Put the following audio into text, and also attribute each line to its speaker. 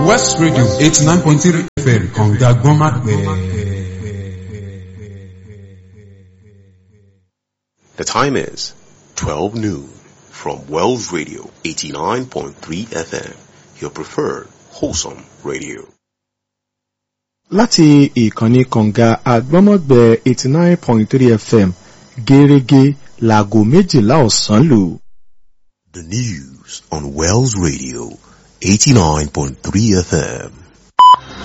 Speaker 1: West Radio eighty nine point three FM kànga gbọ́nmápẹ́.
Speaker 2: The time is 12 noon from Wells Radio 89.3 FM, your preferred wholesome radio.
Speaker 3: láti ìkànnì kànga àgbọ́mọ̀gbẹ́ eighty nine point three fm gẹ́rẹ́gẹ́ láago méjìlá ọ̀sán lù.
Speaker 2: The news on Wells Radio 89.3 FM.